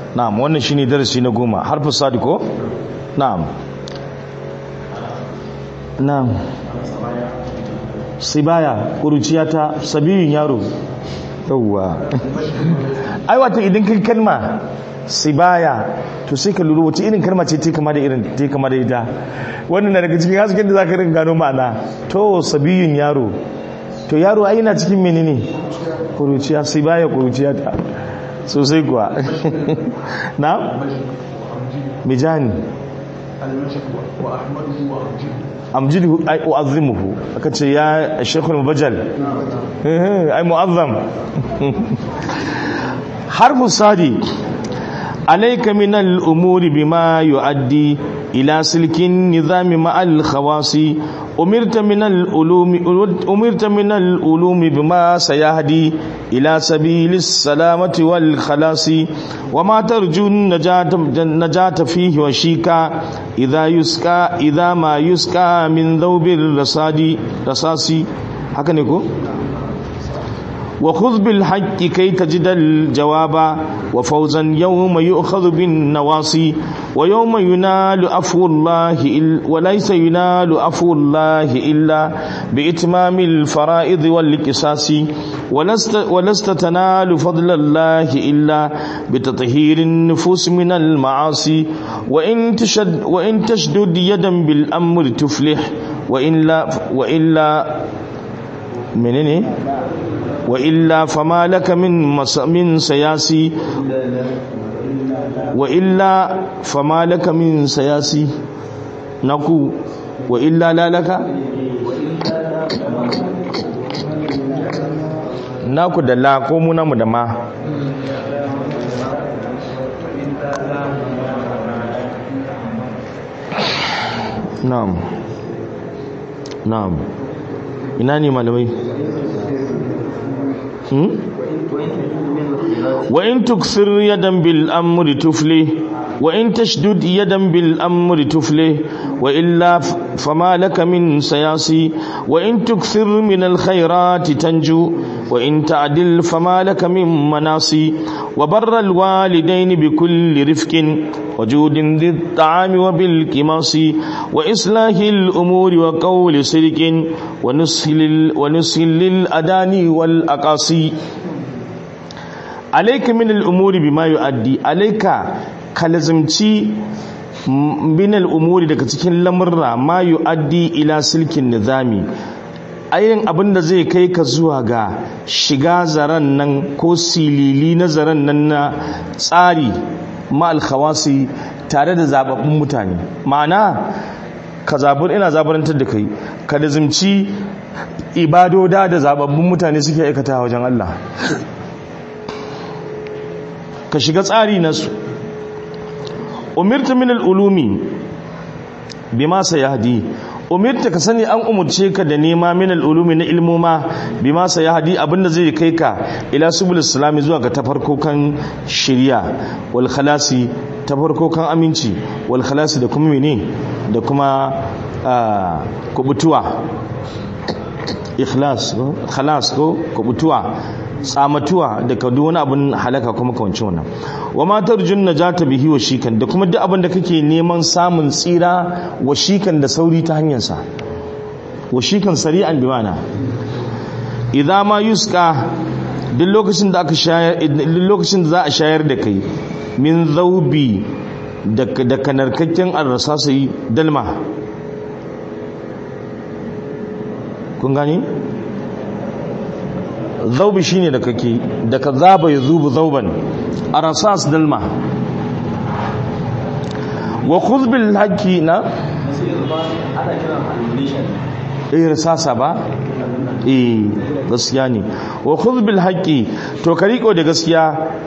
na'am wannan shine darasi na goma harfin sadiko na'am na'am sibaya kuruciya ta sabiyun yaro yawwa ai wata idan kai kalma sibaya to sai ka lura wace irin kalma ce ta kama da irin ta kama da ita wannan na daga cikin hasken da zaka rinka gano ma'ana to sabiyun yaro to yaro ai yana cikin menene kuruciya sibaya kuruciya ta sosai kuwa na mijani amjidu ai uazzimuhu aka ce ya shekul mubajjal ai muazzam harfu sadi alayka min al-umuri bima yuaddi ila silkin nizami ma al-khawasi umirta min al-ulumi umirta min al-ulumi bima sayahdi ila sabilis salamati wal khalasi wama tarju najata najata fihi wa shika idha yuska idha ma yuska min dhawbil rasadi rasasi haka ne ko وخذ بالحق كي تجد الجواب وفوزا يوم يؤخذ بالنواصي ويوم ينال عفو الله وليس ينال عفو الله إلا بإتمام الفرائض والقصاص ولست, ولست تنال فضل الله إلا بتطهير النفوس من المعاصي وإن تشد وإن تشدد يدا بالأمر تفلح وإلا وإلا منين وإلا فما لك من من سياسي وإلا فما لك من سياسي نقول وإلا لا لك naku da la ko mu namu da ma na'am na'am ina ne malamai وإن تكثر يدا بالأمر تفلي وإن تشدد يدا بالأمر تفلي وإلا فما لك من سياسي وإن تكثر من الخيرات تنجو وإن تعدل فما لك من مناصي وبر الوالدين بكل رفق وجود ذي الطعام وبالكماص وإصلاح الأمور وقول صدق ونصح للأداني والأقاصي alaika min al'umuri bima yu'addi alaika kalazimci min al'umuri daga cikin lamurra ma yu'addi ila silkin nizami ayin abin da zai kai ka zuwa ga shiga zaren nan ko silili na zaren nan na tsari ma alkhawasi tare da zababbun mutane ma'ana ka zabur ina zaburantar da kai ka lazimci ibadoda da zababbun mutane suke aikata wajen Allah ka shiga tsari na su umirta min al'ulumi bima sayahdi umirta ka sani an umurce ka da nema min al'ulumi na ilmoma bima sayahdi abinda zai kai ka ila subul islami zuwa ga tafarkokan shirya wal khalasi tafarkokan aminci wal khalasi da kuma mene da kuma kubutuwa ikhlas ko khalas ko kubutuwa tsamatuwa da ka duk wani abin halaka kuma kawancin wannan wa matar jun najata bihi wa shikan da kuma duk abin da kake neman samun tsira wa shikan da sauri ta hanyar sa wa shikan sari'an bi mana idza ma yuska duk lokacin da aka shayar duk lokacin da za a shayar da kai min zaubi da kanarkakken arrasasai dalma kun gani zaubi shine da kake da ka zaba ya zubu zauban arasas dalma wa khudh bil haqqi na eh rasasa ba eh gaskiya ne wa khudh bil haqqi to ka riko da gaskiya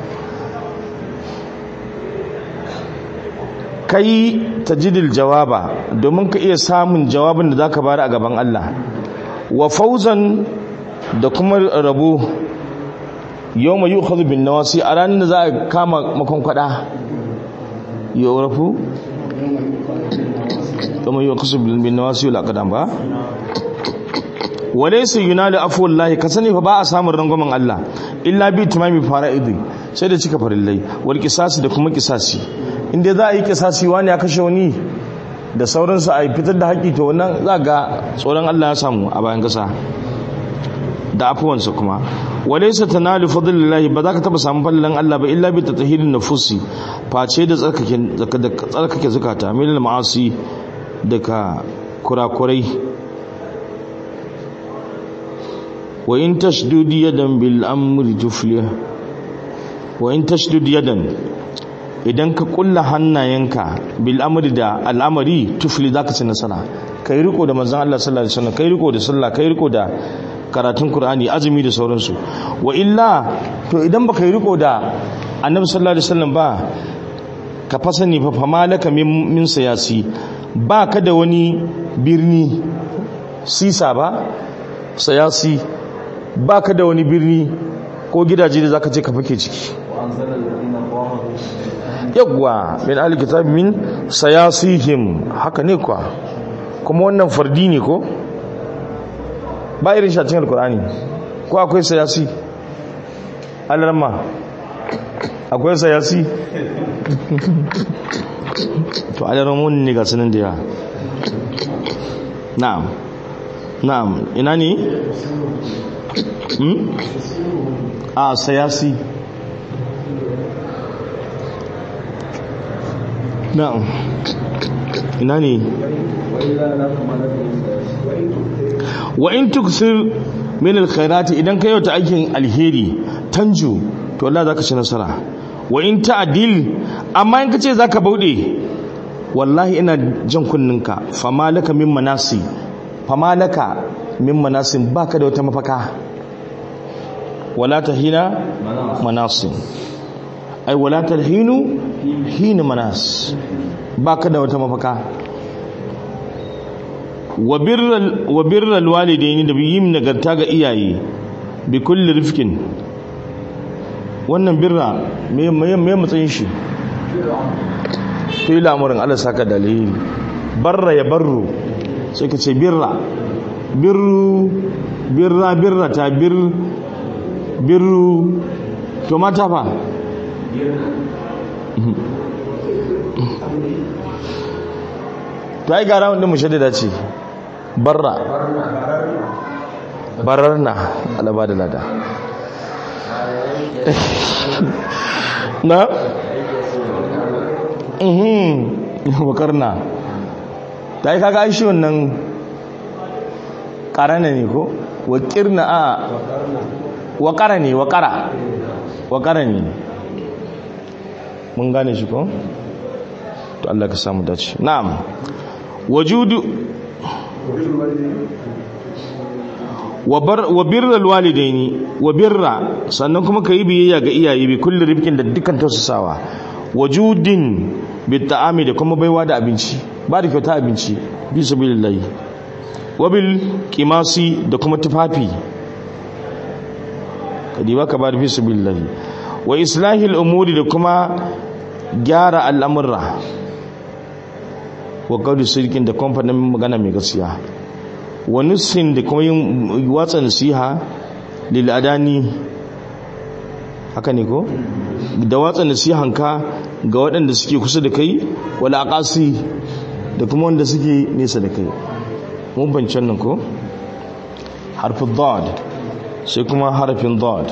kai tajidil jawaba domin ka iya samun jawabin da zaka bari a gaban Allah wa fauzan da kuma rabo yau mai yi ukhadu bin nawasi a ranar da za a kama makonkwada yau rafu yau mai yi ukhadu bin nawasi yau lakadan ba walaysa yunalu afwallahi ka sani fa ba a samun rangwamen Allah illa bi timami fara'idi sai da cika farillai wal qisasi da kuma qisasi inda za a yi qisasi wani ya kashe wani da sauransu a fitar da haƙi to wannan za ga tsoron Allah ya samu a bayan kasa da afuwansa kuma walaysa tanalu fadlillahi ba za ka taba samun fallan Allah ba illa bi tatahirin nufusi face da tsarkake da tsarkake zakata min ma'asi daga kurakurai wa in tashdud yadan bil amri tuflih wa in tashdud yadan idan ka kulla hannayenka bil amri da al'amari tufli zaka ci nasara kai riko da manzon Allah sallallahu alaihi wasallam kai riko da sallah kai riko da karatun Qur'ani azumi da sauransu wa illa to idan baka yi riko da Annabi sallallahu alaihi wasallam ba ka fasani fa famalaka min, min siyasi ba ka da wani birni sisa ba sayasi ba ka da wani birni ko gidaje da zaka je ka fake ciki yawwa min alkitab min sayasihim haka ne kwa kuma wannan fardi ne ko ba irin shacin alkur'ani ko akwai sayasi alarma akwai sayasi to alarmun ne ga sanin da ya na'am na'am ina ne hmm? a sayasi na'am ina ne wa in tuksir min alkhairati idan ka yauta aikin alheri tanju to Allah zaka ci nasara wa in ta'dil amma in kace zaka baude wallahi ina jan kunninka famalaka min manasi famalaka min manasin baka da wata mafaka wala tahina manasin ai wala talhinu hina manas baka da wata mafaka wa birral walidaini da yin nagarta ga iyaye bi kulli rifkin wannan birra me me matsayin shi to ila amurin Allah saka dalili barra ya barru sai ka ce birra birru birra birra ta bir birru to mata fa to ai gara wanda mushaddada ce barra bararna alaba da lada na mhm bakarna ta yi kaga aishi wannan karana ne ko wakirna a wakara ne wakara wakara ne mun gane shi ko to Allah ka samu dace na'am wajudu wa birral walidaini wa birra sannan kuma ka yi biyayya ga iyaye bi kulli rifkin da dukkan tausasawa wajudin bi ta'ami da kuma baiwa da abinci ba da kyauta abinci bi sabilillahi wa bil qimasi da kuma tufafi kadi ba ka ba da fi sabilillahi wa islahil umuri da kuma gyara al'amurra wa qawli sirkin da kamfanin magana mai gaskiya wa nussin da kuma yin watsa nasiha lil adani haka ne ko da watsa nasihanka ga waɗanda suke kusa da kai wal aqasi da kuma wanda suke nesa da kai mun bancin nan ko harfin dad sai kuma harfin dad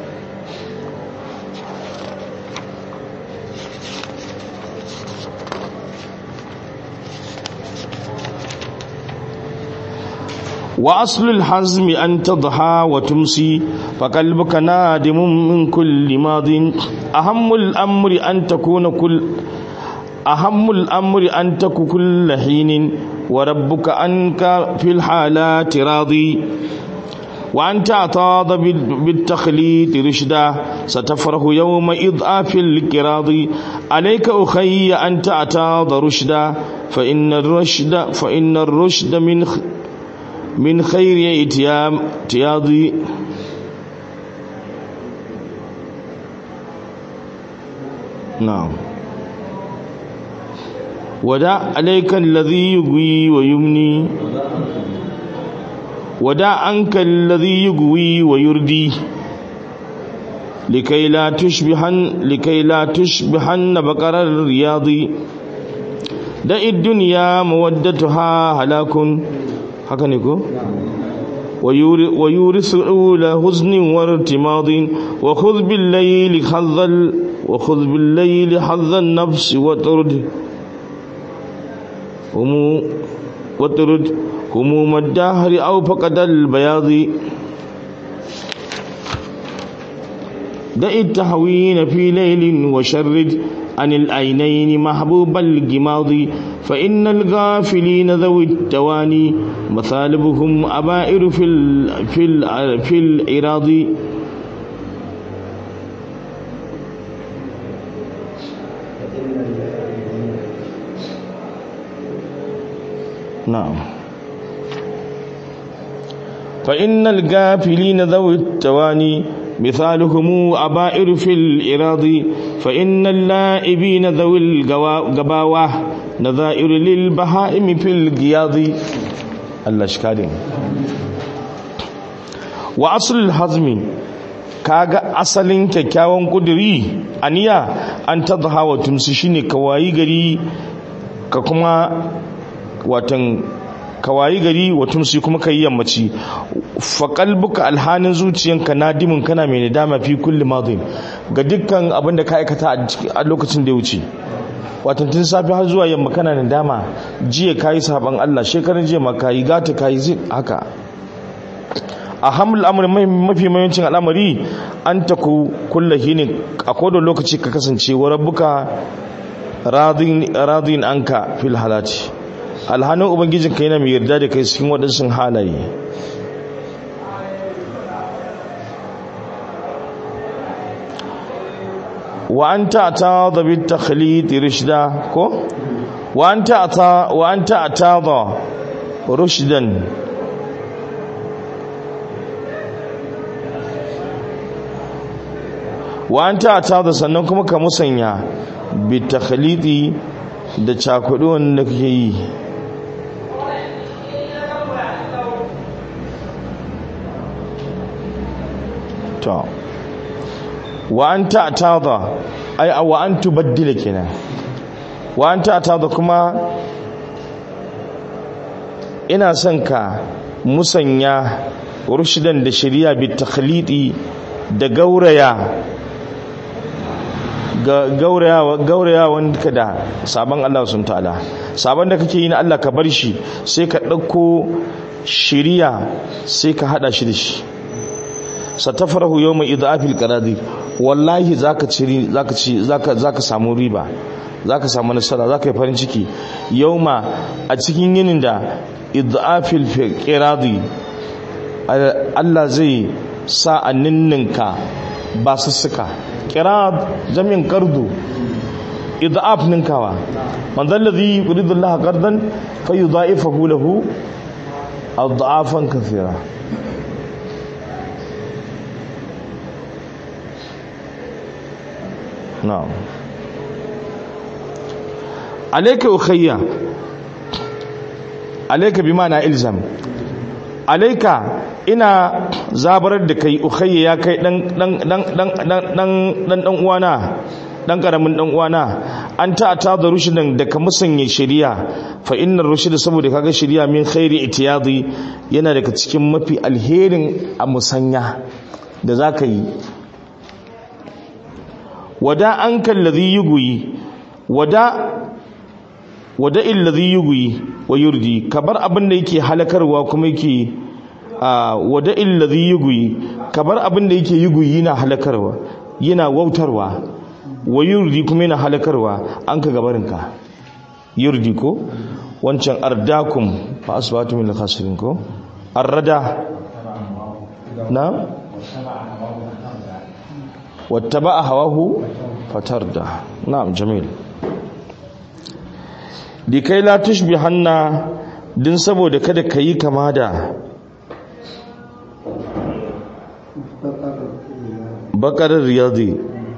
وأصل الحزم أن تضحى وتمسي فقلبك نادم من كل ماض أهم الأمر أن تكون كل أهم الأمر أن تكون كل حين وربك أنك في الحالات راضي وأن تعتاض بالتخليط رشدا ستفرح يوم إضعاف الكراض عليك أخي أن تعتاض رشدا فإن الرشد فإن الرشد من من خير اتيام تياضي نعم ودع عليك الذي يغوي ويمني wada anka alladhi yughwi wa yurdi likai la tushbihan likai la tushbihan baqarar riyadi da ad-dunya mawaddatuha halakun haka ne ko ويورث أولى حزن وارتماض وخذ بالليل حظ وخذ بالليل حظ النفس وترد هم وترد هموم الدهر أو فقد البياض دع التهوين في ليل وشرد عن العينين محبوب الجماض فإن الغافلين ذوي التواني مثالبهم أبائر في ال في ال في الإراض نعم فإن الغافلين ذوي التواني مثالهم أبائر في الإراض فإن اللائبين ذوي القباوة نظائر للبهائم في القياض الله شكارين وأصل الحزم kaga asalin kyakkyawan kuduri aniya an tadha wa tumsi shine kawayi gari ka kuma watan kawayi gari wa tumsi kuma kai yammaci fa qalbuka alhanin zuciyanka nadimin kana mai nadama fi kulli madin ga dukkan abin da ka aikata a lokacin da ya wuce watan tun safi har zuwa yamma kana nadama jiya kayi saban Allah shekaran jiya ma kayi gata kayi zai haka a hamul amr mafi mayancin al'amari an taku kullahi ne a kodon lokaci ka kasance wa rabbuka radin anka fil halati alhanin ubangijinka yana mai yarda da kai cikin waɗansu halaye wa an ta'ata da bi takhlid rishda ko wa an ta'ata wa an ta'ata da rushdan wa an ta'ata da sannan kuma ka musanya bi takhlidi da cakudu wanda kake yi to wa an ta'tada ai wa an tubaddila kenan wa an ta'tada kuma ina son ka musanya rushdan da shari'a bi takhlidi da gauraya gauraya gauraya wanda da sabon Allah sun ta'ala sabon da kake yi na Allah ka bar shi sai ka ɗauko shiriya sai ka hada shi da shi satafarahu yawma idafil qaradi wallahi zaka ci zaka ci zaka zaka samu riba zaka samu nasara zaka yi farin ciki yauma a cikin yinin da idafil qiradi Allah zai sa anninninka ba sussuka qirad jami'in qardu idaf ninkawa man alladhi yuridu Allah qardan fayudha'ifahu lahu adhafan kathira na'am alayka ukhayya alayka bima na ilzam alayka ina zabarar da kai ukhayya ya kai dan dan dan dan dan dan dan uwana dan karamin dan uwana an ta ta da rushidan da ka musanye shari'a fa innar rushida saboda kaga shari'a min khairi itiyadi yana daga cikin mafi alherin a musanya da zaka yi wada an kallazi yuguyi wada wada illazi yuguyi wa yurdi kabar abin da yake halakarwa kuma yake wada illazi yuguyi kabar abin da yake yuguyi yana halakarwa yana wautarwa wa yurdi kuma yana halakarwa an ka gabarinka yurdi ko wancan ardakum fa asbatu min al-khasirin ko arrada na واتبع هواه فتردى نعم جميل لكي لا تشبهن din saboda kada ka yi kama da bakarar riyadi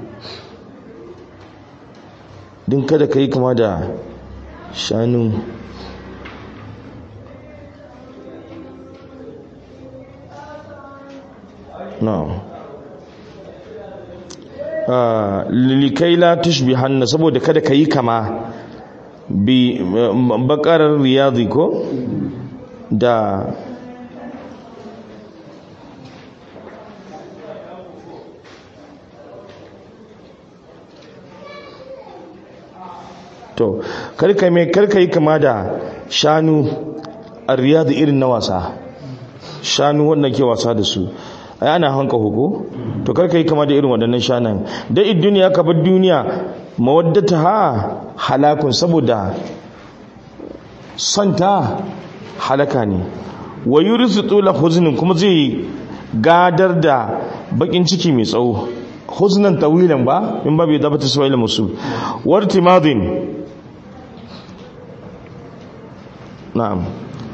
din kada ka yi kama da shanu na'am likai la tushbi hannu saboda kada ka yi kama bi bakarar riyadi ko da to karka mai karka yi kama da shanu a riyadu irin na wasa shanu wanda ke wasa da su ai ana hanka hoko to karka yi kama da irin waɗannan shanan dai duniya ka bar duniya mawaddata ha halakun saboda santa halaka ne wa yurisu tula huznin kuma zai gadar da bakin ciki mai tsawo huznan tawilan ba in babu yadda bata suwaila musu wartimadin na'am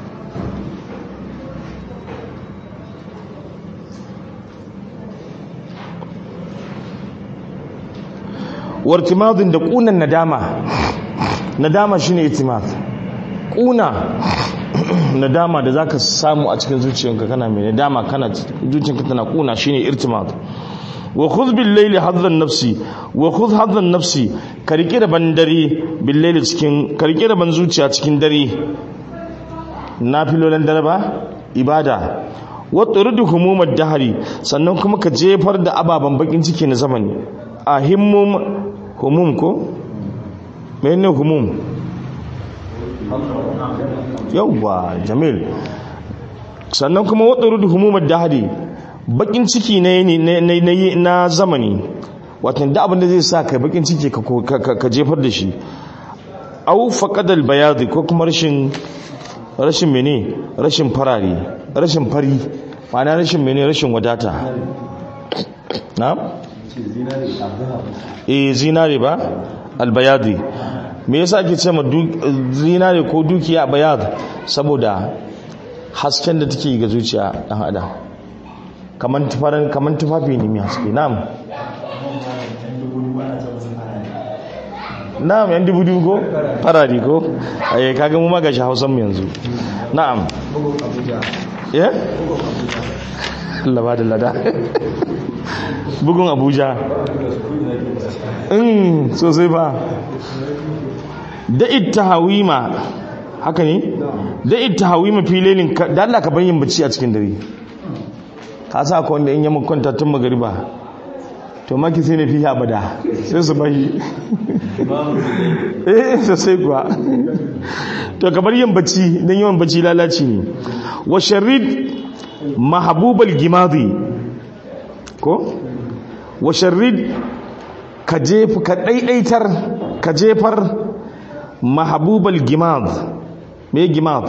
wartimadin da kunan nadama nadama shine itimad kuna nadama da zaka samu a cikin zuciyarka kana mai nadama kana zuciyarka tana kuna shine irtimad wa khudh bil layli hadhan nafsi wa khudh hadhan nafsi ka rike da ban dare bil layli cikin ka rike da ban zuciya cikin dare nafilolan dare ba ibada wa turidu humumad dahri sannan kuma ka jefar da ababan bakin ciki na zamani a himmum humum ko menene humum yawwa jamil sannan kuma wa turidu humumad dahri bakin ciki na na zamani watan da abin da zai sa kai bakin ciki ka jefar da shi au faqadal bayadi ko kuma rashin rashin mene rashin farare rashin fari ma'ana rashin mene rashin wadata na eh zinare ba albayadi me yasa ake ce ma zinare ko dukiya bayad saboda hasken da take ga zuciya dan adam kaman tufarin kaman tufafi ne mai haske na'am na'am yan dubu dubu ko farari ko ayi kaga mu magashi hausan mu yanzu na'am eh Allah ba da lada bugun abuja in sosai ba da ita hawima haka ne da ita hawima filelin da Allah ka bayyin bacci a cikin dare ka sa ka wanda in yi kwanta tun magariba to maki sai na fi abada sai su bayi eh sosai kuwa to kamar yin bacci don yawan bacci lalaci ne wa sharrid mahabubal gimadi ko wa sharrid ka jefa ka daidaitar ka jefar mahabubal gimad me gimad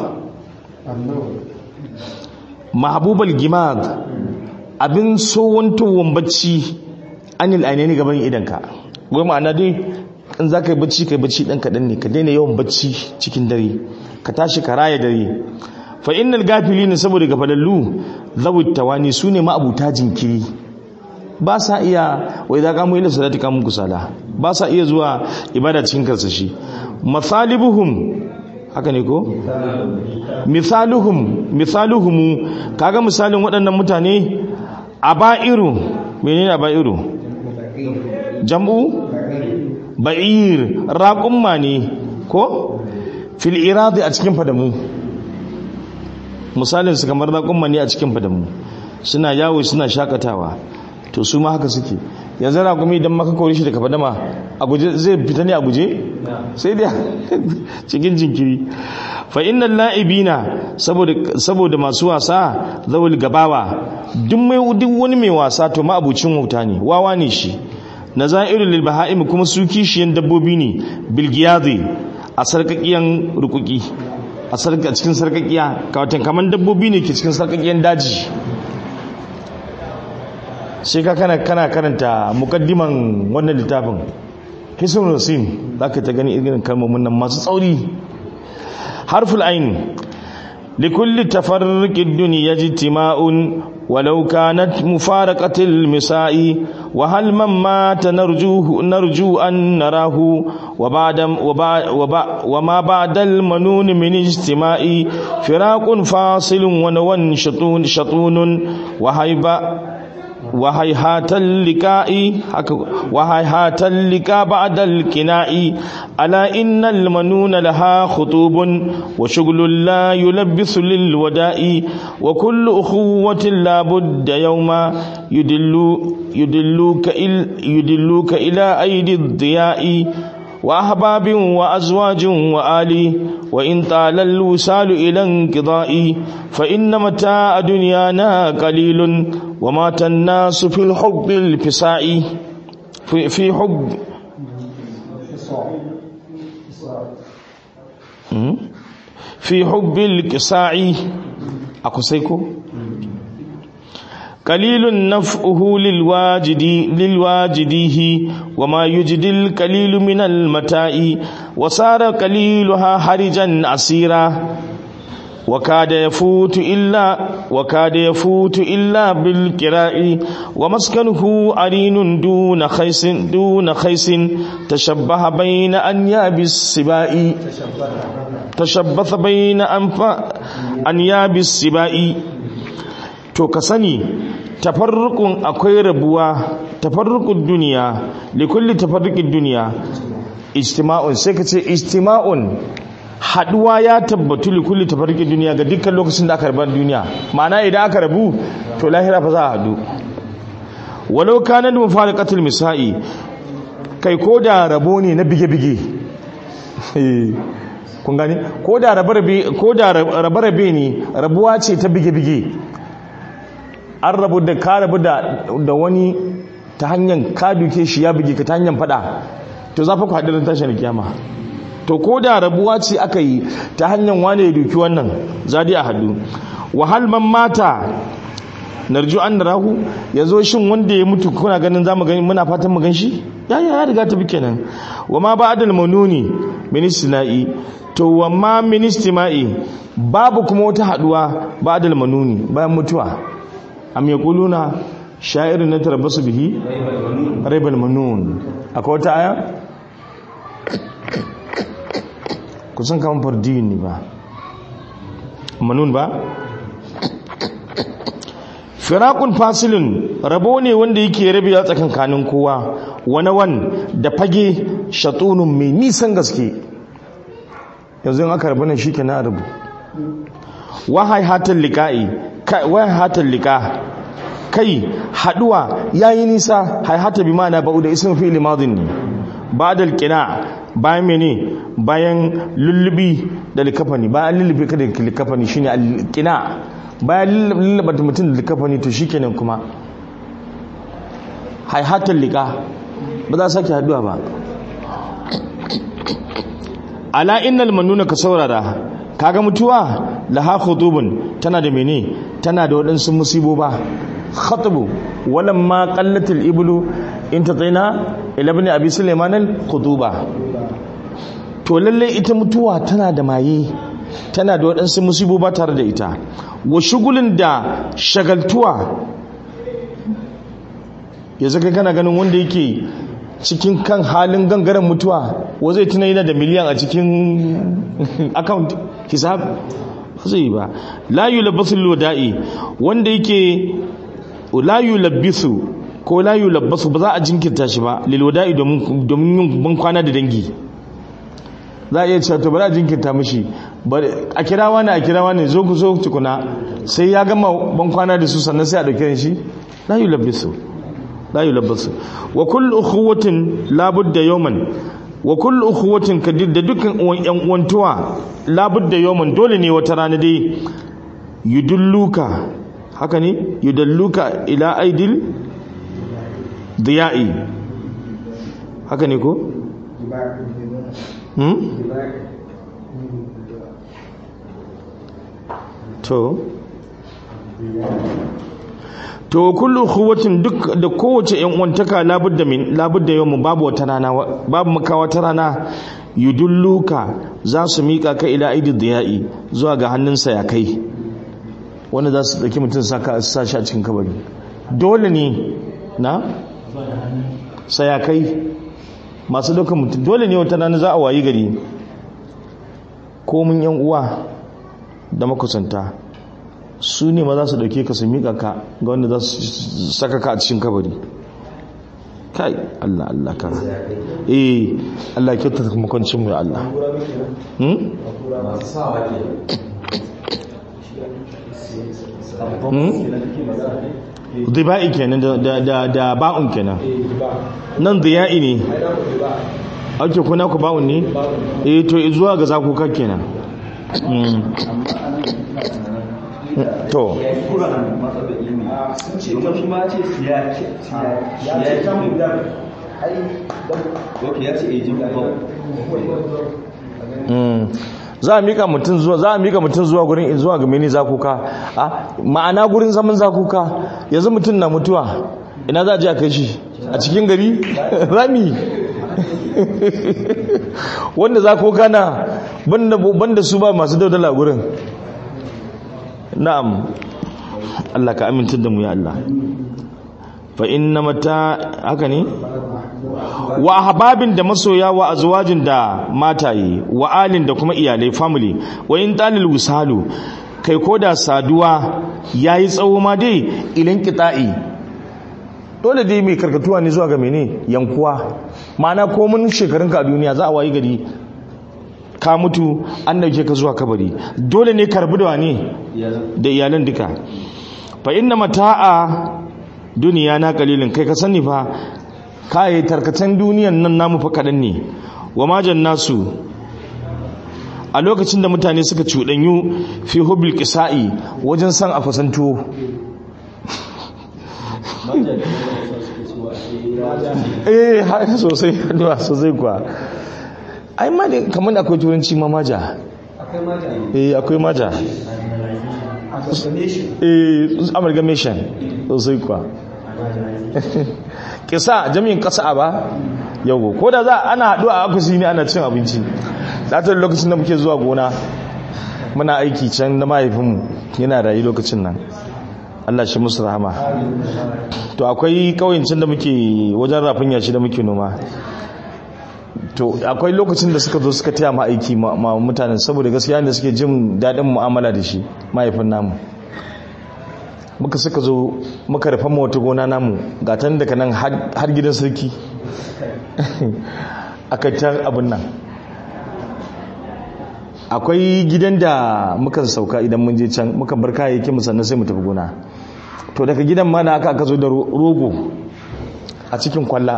mahabubal gimad abin so wantowar bacci anil ainihin gaban idanka gwai ma'ana dai in za ka yi bacci ka yi bacci ɗan kaɗan ne ka daina yawan bacci cikin dare ka tashi ka raya dare fa innal gafili ne saboda gafalallu zawut tawani su ne ma'abuta jinkiri ba sa iya wai za kamu ila salati kamun kusala ba sa iya zuwa ibada cikin karsashi masalibuhum haka ne ko misaluhum misaluhum kaga misalin waɗannan mutane aba'iru menene aba'iru jam'u ba'ir raqumma ne ko fil iradi a cikin fadamu misalin su kamar raqumma ne a cikin fadamu suna yawo suna shakatawa to su ma haka suke yanzu raƙumi idan maka kore shi daga fadama a guje zai fita ne a guje sai dai cikin jinkiri fa innal la'ibina saboda saboda masu wasa zawul gabawa duk mai duk wani mai wasa to ma abucin wauta ne wawa ne shi nazairu lil bahaim kuma su kishiyan dabbobi ne bil giyadi a sarkakiyan rukuki a sarka cikin sarkakiya kawatan kaman dabbobi ne ke cikin sarkakiyan daji sai ka kana kana karanta mukaddiman wannan littafin hisun rasim zaka ta gani irin kalmomin nan masu tsauri harful ain likulli tafarriqi dunya ijtima'un walau kanat mufaraqatil misa'i wa hal man mata narjuhu narju an narahu wa ba'da wa ma ba'da al manun min ijtima'i firaqun fasilun wa nawan shatun shatunun wa hayba وهيهات اللقاء وهيهات اللقاء بعد الكناء ألا إن المنون لها خطوب وشغل لا يلبس للوداء وكل أخوة لا بد يوما يدل يدلوك, إل يدلوك إلى أيدي الضياء وأحباب وأزواج وآلي وإن طال الوصال إلى انقضاء فإن متاع دنيانا قليل ومات الناس في الحب الفساء في, في حب في حب الكساء أكسيكو قليل نفعه للواجد للواجديه وما يجد القليل من المتاع وصار قليلها حرجا عسيرا وكاد يفوت إلا وكاد يفوت إلا بالكراء ومسكنه أرين دون خيس دون خيس تشبه بين أنياب السباء تشبث بين أنف أنياب السباء to ka sani tafarrukun akwai rabuwa tafarrukun duniya likulli tafarrukin duniya ijtima'un sai ka ce ijtima'un haduwa ya tabbatu likulli tafarrukin duniya ga dukkan lokacin da aka rabar duniya ma'ana idan aka rabu to lahira fa za a hadu walau kana da mufariqatul misa'i kai ko da rabo ne na bige-bige kun gani ko da rabe ne rabuwa ce ta bige-bige an rabu da ka rabu da wani ta hanyar ka duke shi ya buge ka ta hanyar fada to za fa ku haɗu tashin kiyama to ko da rabuwa ce aka yi ta hanyar wane ya duki wannan za a haɗu wahal man mata narju an rahu ya zo shin wanda ya mutu kuna ganin za mu gani muna fatan mu gan shi ya ya riga ta bi kenan wa ma ba adal manuni ministina'i to wa ma ministima'i babu kuma wata haɗuwa ba adal manuni bayan mutuwa am yaquluna sha'irin na tarabbasu bihi raibal manun akwai wata aya kusan kan fardin ne ba manun ba firakun fasilin rabo ne wanda yake rabe ya tsakankanin kowa wani wan da fage shatunun mai nisan gaske yanzu aka rabu nan shi ke na rabu wahai hatan liƙa'i wahai hatan liƙa kai haduwa yayi nisa haihata bi ma'ana ba'u da ismin fi'li madin ne ba'dal qina bayan mene bayan lullubi da likafani bayan lullubi kada likafani shine al-qina bayan lulluba da mutum da likafani to shikenan kuma haihatan liqa ba za sake haduwa ba ala innal manuna ka saurara kaga mutuwa laha khutubun tana da mene tana da waɗansu musiboba khatabu walamma qallatil iblu intataina ila ibn abi sulaiman al khutuba to lalle ita mutuwa tana da maye tana da waɗansu musiboba tare da ita wa shugulin da shagaltuwa yanzu kai kana ganin wanda yake cikin kan halin gangaren mutuwa wa zai tuna yana da miliyan a cikin account hisab ba zai ba la yulabbasu lwada'i wanda yake la yulabbisu ko la yulabbasu ba za a jinkirta shi ba lil wada'i domin yin ban kwana da dangi za a iya cewa to ba za a jinkirta mishi a kira wani a kira wani zo ku zo tukuna sai ya gama ban kwana da su sannan sai a dauke shi la yulabbisu la yulabbasu wa kullu ukhuwatin la budda yawman wa kullu ukhuwatin kadir da dukkan yan uwantuwa la budda yawman dole ne wata rana dai yudulluka haka ne yudalluka ila aidil diya'i haka ne ko hmm to to kullu khuwatin duk da kowace yan uwantaka labudda min labudda yawmu babu wata rana babu maka wata rana yudulluka za su mika ka ila aidi diya'i zuwa ga hannunsa ya kai wanda za su dauki mutum saka sa shi a cikin kabari dole ne na sayakai masu daukan mutum dole ne wata rana za a wayi gari ko mun yan uwa da makusanta su ne ma za su dauke ka su miƙa ka ga wanda za su saka ka a cikin kabari kai Allah Allah ka eh Allah kyauta ta makwancin mu ya Allah hmm diba'i kenan da da da ba'un kenan nan diya'i ne ake kuna ku ba'un ne eh to zuwa ga zakuka kenan to za a mika mutum zuwa za a mika mutum zuwa gurin zuwa ga mini zakuka a ma'ana gurin zaman zakuka yanzu mutum na mutuwa ina za a ji a kai shi a cikin gari rami wanda zakuka na banda su ba masu daudala gurin na'am Allah ka amintar da mu ya Allah fa inna mata haka ne wa ahbabin da masoya wa azwajin da mataye wa alin da kuma iyalai family wa in talil wisalu kai koda saduwa yayi tsawo ma dai ilin qita'i dole dai mai karkatuwa ne zuwa ga mene yankuwa ma'ana komun shekarunka a duniya za a wayi gari ka mutu an dauke ka zuwa kabari dole ne karbi da ne da iyalan duka fa inna mata'a duniya na kalilin kai ka sani fa kai tarkacen duniyan nan namu fa kadan ne wa majan nasu a lokacin da mutane suka cudanyu fi hubbil qisa'i wajen san a fasanto eh haka sosai sosai kuwa ai ma ne kamar akwai turanci ma maja akwai maja eh akwai maja eh amalgamation sosai kuwa kisa jami'in kasa ba yau ko da za ana haɗu a akusi ne ana cin abinci latar lokacin da muke zuwa gona muna aiki can na mahaifinmu yana rayu lokacin nan Allah shi musu rahama to akwai kawancin da muke wajen rafin yashi da muke noma to akwai lokacin da suka zo suka taya ma aiki ma mutanen saboda gaskiya da suke jin daɗin mu'amala da shi mahaifin namu muka suka zo muka rufa wata gona namu gatan daga nan har gidan sarki aka tar abin nan akwai gidan da muka sauka idan mun je can muka bar kayayyakin mu sannan sai mu tafi gona to daga gidan ma na aka aka zo da rogo a cikin kwalla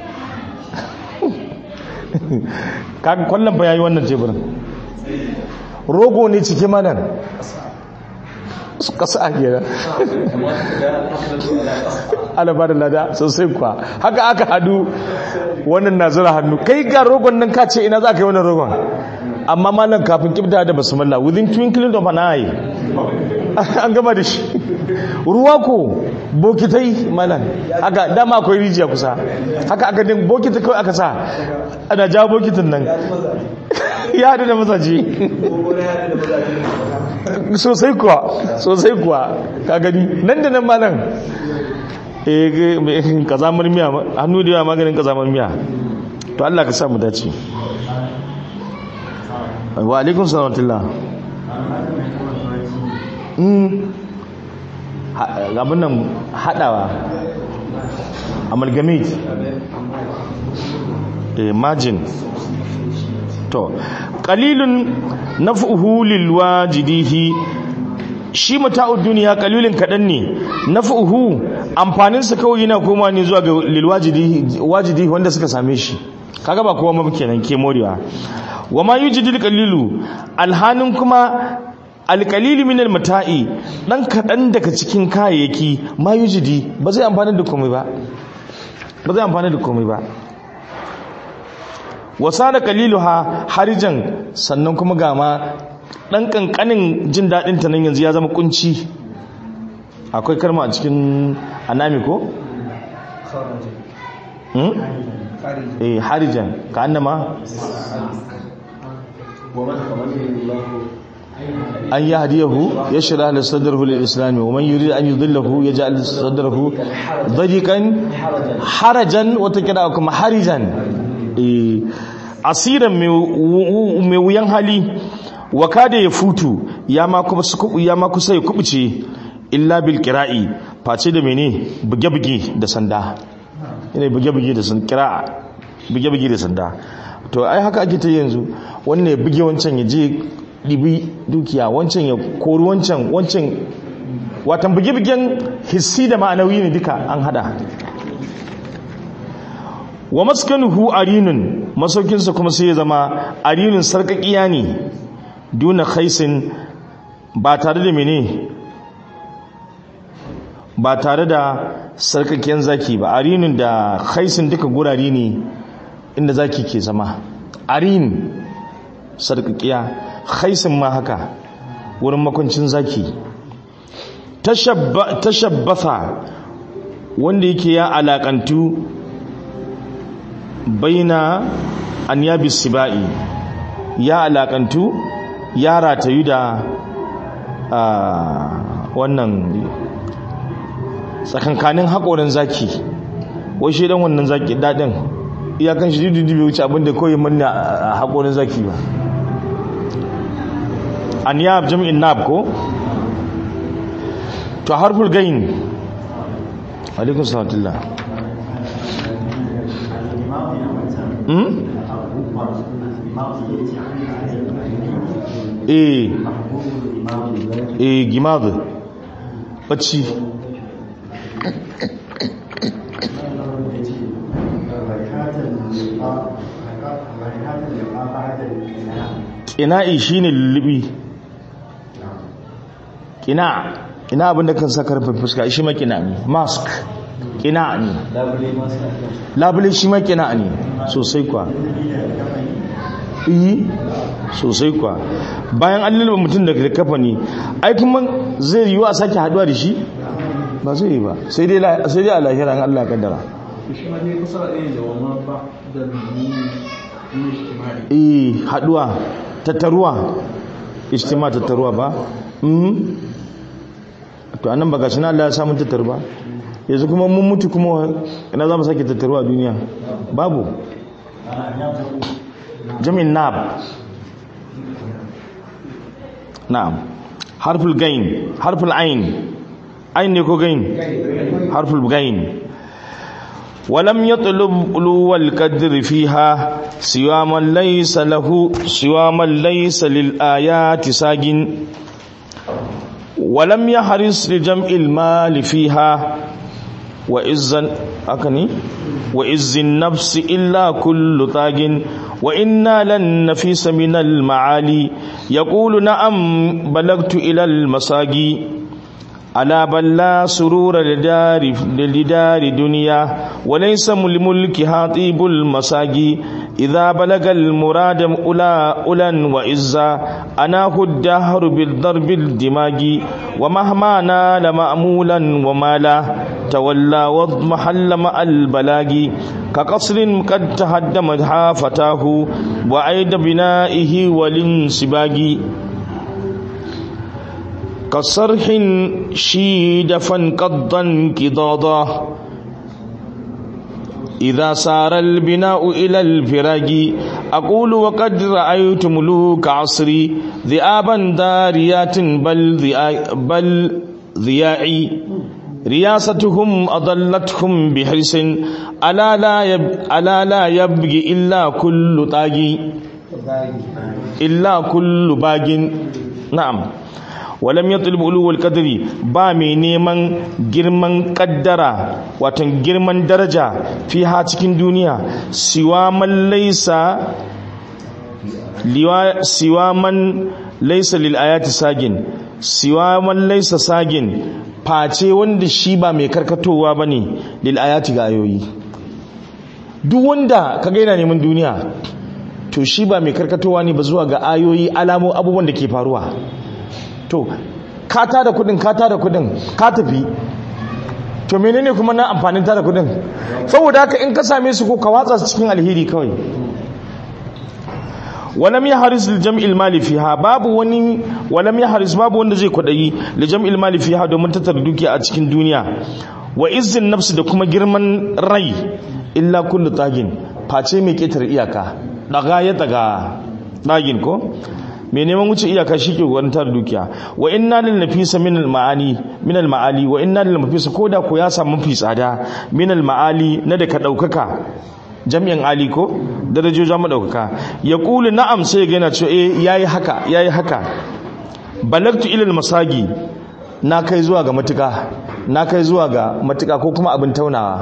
kaga kwallon ba yayi wannan teburin rogo ne cike manan kasa a gera alaba da lada sosai kuwa haka aka hadu wannan na zura hannu kai ga rogon nan ka ce ina za ka yi wannan rogon amma malam kafin kibda da basmalla within twinkling of an eye an gama da shi ruwa ko bokitai malam haka dama akwai rijiya kusa haka aka din bokita kawai aka sa ana jawo bokitin nan ya haɗu da mazaje sosai kuwa sosai kuwa ka gani nan da nan malam eh kazamar miya hannu da yawa maganin kazamar miya to Allah ka sa mu dace wa alaikun salatullah abin nan haɗawa amalgamate margin to qalilun naf'uhu lil wajidihi shi mata'ud duniya qalilun kadan ne naf'uhu amfanin sa kawai yana koma ne zuwa ga lil wajidihi wajidihi wanda suka same shi kaga ba kowa ma kenan ke morewa wa ma yujidil qalilu alhanin kuma alqalilu min almata'i dan kadan daga cikin kayayyaki ma yujidi ba zai amfana da komai ba ba zai amfana da komai ba wasa da kaliluha harijan sannan kuma ga ma dan kankanin jin dadin ta nan yanzu ya zama kunci akwai karma a cikin anami ko hmm eh harijan ka annama an yahdiyahu yashra lahu sadrahu lil islam wa man yurid an yudillahu yaj'al sadrahu dadiqan harajan wa takira kuma harijan asiran mai wuyan hali wa kada ya futu ya ma kuma su ya ma kusa ya kubuce illa bil qira'i face da mene buge-buge da sanda ina buge-buge da sanda qira'a buge-buge da sanda to ai haka ake ta yanzu wannan ya buge wancan ya je dibi dukiya wancan ya kori wancan wancan watan buge-bugen hissi da ma'anawi ne duka an hada wa maskanuhu arinun masaukinsa kuma sai ya zama arinun sarkakiya ne duna khaisin ba tare da mene ba tare da sarkakiyan zaki ba arinun da khaisin duka gurare ne inda zaki ke zama arin sarkakiya khaisin ma haka wurin makwancin zaki tashabbatha wanda yake ya alakantu baina an yabi sibai ya alakantu ya ratayu da wannan tsakankanin haƙorin zaki wai shi dan wannan zaki daɗin iyakan shi dudu bai wuce abinda kawai manna a haƙorin zaki ba an yab jami'in nab ko to harful gain alaikun salatullah eh eh gimad bacci ƙina'i shine lullubi ƙina ina abinda kan sa karfin fuska shi makina ne mask kina ne labule shi makina ne sosai kwa iyi sosai kwa bayan an lalba mutum da kafa ne ai kuma zai yiwu a sake haduwa da shi ba zai yi ba sai dai a lahira an Allah kaddara eh haduwa tattaruwa ijtima tattaruwa ba to anan baka shi na Allah ya samu tattar ba yanzu kuma mun mutu kuma ina za mu sake tattaru a duniya babu jami'in nab na'am harful gain harful ain ain ne ko gain harful gain ولم يطلب علو القدر فيها سوى من ليس له سوى من ليس للآيات ساجن ولم يحرص لجمع المال فيها وإذن أكني وإذ النفس إلا كل طاغ وإنا لن نفيس من المعالي يقول نعم بلغت إلى المساقي ألا بل لا سرور لدار, لدار دنيا وليس لملكها طيب المساقي إذا بلغ المراد أولا أولا وإزا أناه الدهر بالضرب الدماغ ومهما نال مأمولا ومالا تولى واضمحل مع البلاغ كقصر قد تهدمت فتاه وعيد بنائه والانسباغ كصرح شيد فانقضا انقضاضا إذا سار البناء إلى الفراج أقول وقد رأيت ملوك عصري ذئابا داريات بل, ذئا بل ذياعي رياستهم أضلتهم بحرص ألا لا, يب ألا لا يبغي إلا كل طاغي إلا كل باغ نعم walam ya tulbi uluwal kadiri ba mai neman girman kaddara watan girman daraja fi ha cikin duniya siwa man laisa siwa man laisa lil ayati sagin siwa man laisa sagin face wanda shi ba mai karkatowa bane lil ayati ga ayoyi duk wanda ka gaina neman duniya to shi ba mai karkatowa ne ba zuwa ga ayoyi alamo abubuwan da ke faruwa to ka tada kudin ka tada kudin ka tafi to menene kuma na amfanin tada kudin saboda haka in ka same su ko ka watsa su cikin alheri kawai walam ya haris li jam'il mali fiha babu wani walam ya haris babu wanda zai kwadayi li jam'il mali fiha domin tattara dukiya a cikin duniya wa izzin nafsi da kuma girman rai illa kullu tagin face mai ketar iyaka daga ya daga dagin ko mai neman wuce iyaka shi ke kokarin tara dukiya wa inna lil nafisa min al ma'ani min al ma'ali wa inna lil nafisa koda ko ya samu mafi tsada min al ma'ali na da ka daukaka jami'in ali ko darajoja madaukaka ya kulu na'am sai ga yana cewa eh yayi haka yayi haka balagtu ila al masagi na kai zuwa ga matuka na kai zuwa ga matuka ko kuma abin taunawa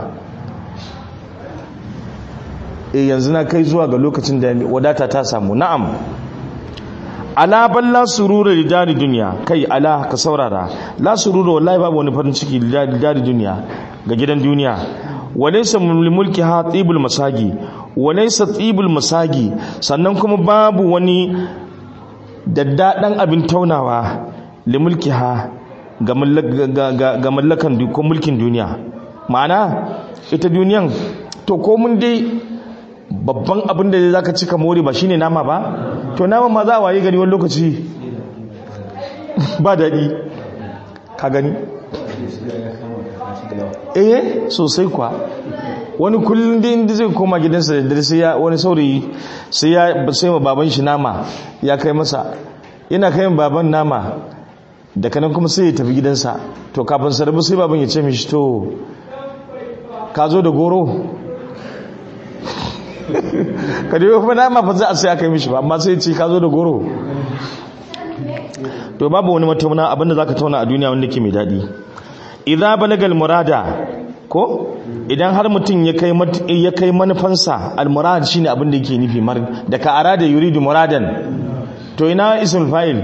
eh yanzu na kai zuwa ga lokacin da wadata ta samu na'am ala bal la surura li dari dunya kai ala ka saurara la surura wallahi babu wani farin ciki li dari dunya ga gidan duniya walaysa mulki ha tibul masagi walaysa tibul masagi sannan kuma babu wani daddadan abin taunawa li mulki ha ga mallakan ko mulkin duniya ma'ana ita duniyan to ko mun dai babban abin da za ka cika more ba shine nama ba to nama ma za a waye gani wani lokaci ba daɗi ka gani eh sosai kwa wani kullum da inda zai koma gidansa da dare sai ya wani saurayi sai ya sai ma baban shi nama ya kai masa yana kai baban nama da kanan kuma sai ya tafi gidansa to kafin sarrafa sai baban ya ce mishi to ka zo da goro ka dai kuma nama fa za a sai aka yi mishi ba amma sai ce ka zo da goro to babu wani matauna abinda zaka tauna a duniya wanda ke mai dadi idza balagal murada ko idan har mutum ya kai ya kai manufansa al murad shine abin da yake nufi mar da ka arada yuridu muradan to ina ismul fa'il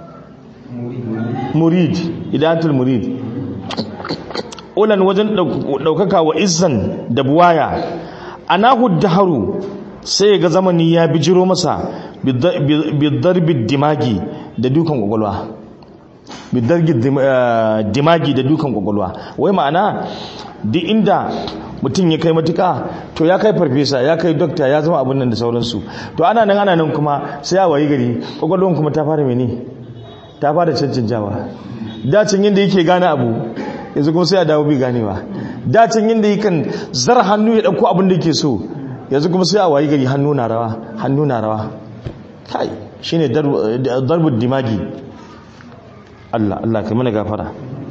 murid idatul murid ulan wajen daukaka wa izzan da buwaya anahu daharu sai ga zamani ya bijiro masa bidarbi dimagi da dukan kwakwalwa bidarbi dimagi da dukan kwakwalwa wai ma'ana duk inda mutum ya kai matuka to ya kai farfesa ya kai dokta ya zama abin nan da sauransu to ana nan ana nan kuma sai ya wayi gari kwakwalwan kuma ta fara mene ta fara cancanjawa dacin yadda yake gane abu yanzu kuma sai ya dawo bi ganewa dacin yadda yakan zar hannu ya ɗauko abin da yake so yanzu kuma sai a wayi gari hannu na rawa hannu na rawa kai shine darbud dimagi Allah Allah kai mana gafara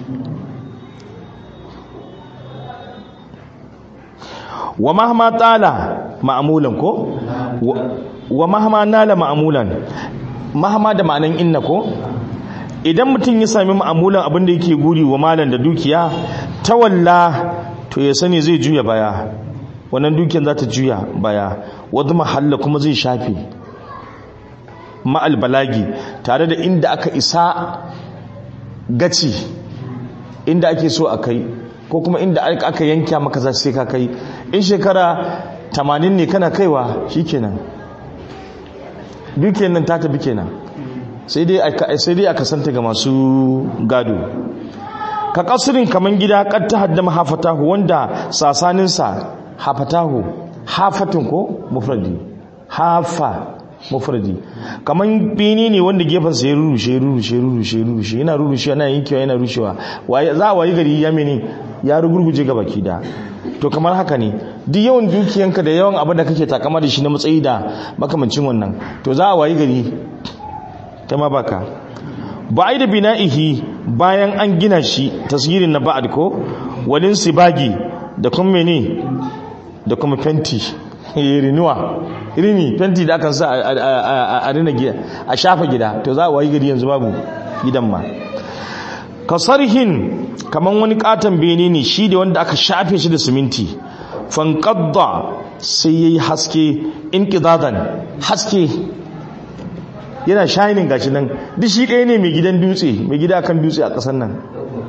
wa mahma tala ma'amulan ko wa mahma nala ma'amulan mahma da ma'anan inna ko idan mutum ya sami ma'amulan abin da yake guri wa malan da dukiya tawalla to ya sani zai juya baya wannan dukiyar za ta juya baya wadda mahalla kuma zai shafe ma'al balagi tare da inda aka isa gaci inda ake so a kai ko kuma inda aka yanka maka za sai ka kai in shekara 80 ne kana kaiwa shikenan dukiyar nan ta tafi kenan sai dai aka santa ga masu gado ka kasurin kaman gida kad ta haddama hafatahu wanda sasaninsa hafatahu hafatun ko mufradi hafa mufradi kaman bini ne wanda gefensa ya rurushe rurushe rurushe rurushe yana rurushe yana yankewa yana rushewa za a wayi gari ya mene ya rugurguje ga baki da to kamar haka ne duk yawan dukiyanka da yawan abin da kake takama da shi na matsayi da makamancin wannan to za a wayi gari ta ma baka ba da bina'ihi bayan an gina shi tasgirin na ba'ad ko walin sibagi da kuma mene da kuma fenti rinuwa rini fenti da akan sa a rina gida a shafa gida to za a wayi gari yanzu babu gidan ma kasarhin kaman wani katon bene ne shi da wanda aka shafe shi da siminti fanqadda sai yayi haske inqidadan haske yana shining gashi nan duk shi ɗaya ne mai gidan dutse mai gida kan dutse a ƙasar nan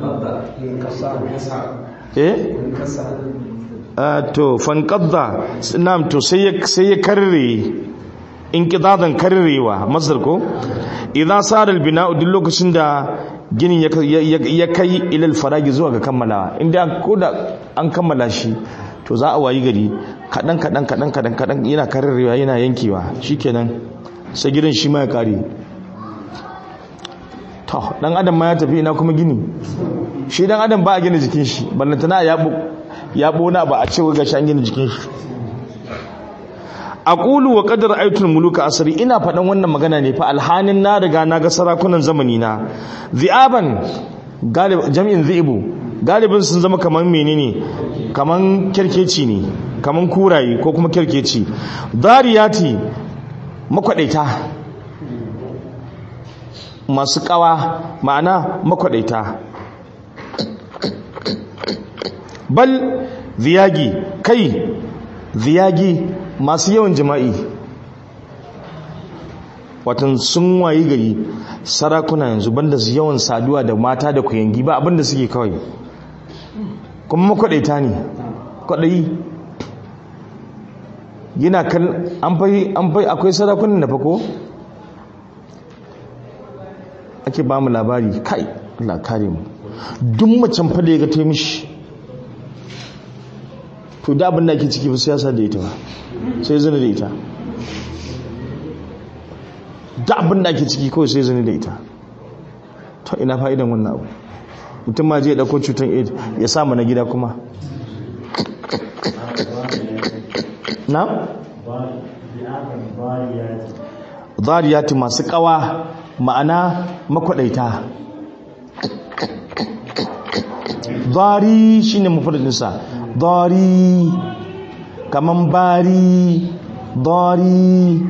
eh to fanqadda nam to sai ya sai ya karre inqidadan karrewa masar ko idan sara albina'u duk lokacin da ginin ya kai ilal faragi zuwa ga kammalawa inda ko da an kammala shi to za a wayi gari kadan kadan kadan kadan kadan yana karrewa yana yankewa shikenan sai gidan shi ma ya kare to dan adam ma ya tafi ina kuma gini shi dan adam ba a gina jikin shi ballantana ya ya bona ba a ce ga shan gina jikin shi aqulu wa qadar aitul muluka asri ina faɗan wannan magana ne fa alhanin na riga na ga sarakunan zamani na zi'aban galib jami'in zi'ibu galibin sun zama kaman menene kaman kirkeci ne kaman kuraye ko kuma kirkeci dariyati makwadaita masu kawa ma'ana makwadaita bal ziyagi kai ziyagi masu yawan jima'i watan sun wayi gari sarakuna yanzu banda su yawan saduwa da mata da kuyangi ba abinda suke kawai kuma makwadaita ne kwadayi yana kan an fai an fai akwai sarakunan da fako ake ba mu labari kai Allah kare mu duk macen fa da ya ga ta mishi to da abin da ake ciki ba siyasa da ita ba sai zina da ita da abin da ake ciki kawai sai zina da ita to ina fa'idan wannan abu mutum ma je dauko cutar aid ya sa na gida kuma na? zariyati masu kawa ma'ana makwadaita zari shine mufradinsa dari kaman bari dari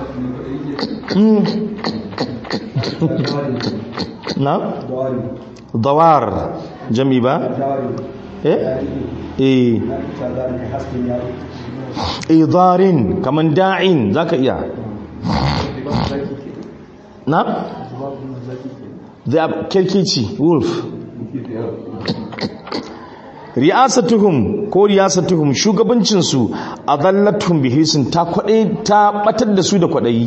na dawar jami ba eh eh idarin kaman da'in zaka iya na da kirkici wolf riyasatuhum ko riyasatuhum shugabancinsu a zallatuhum bihisin ta kwaɗe ta batar da su da kwaɗayi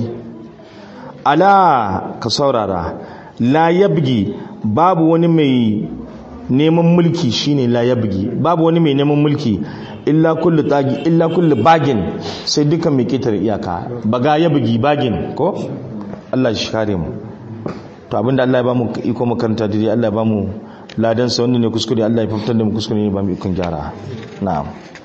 ala ka saurara la yabgi babu wani mai neman mulki shine la yabgi babu wani mai neman mulki illa kullu tagi illa kullu bagin sai dukan mai ketare iyaka baga yabgi bagin ko Allah shi kare mu to abinda Allah ya bamu iko makaranta dai Allah ya bamu ladan sa wannan ne kuskure Allah ya fitar da mu kuskure ne ba mu ikon gyara na'am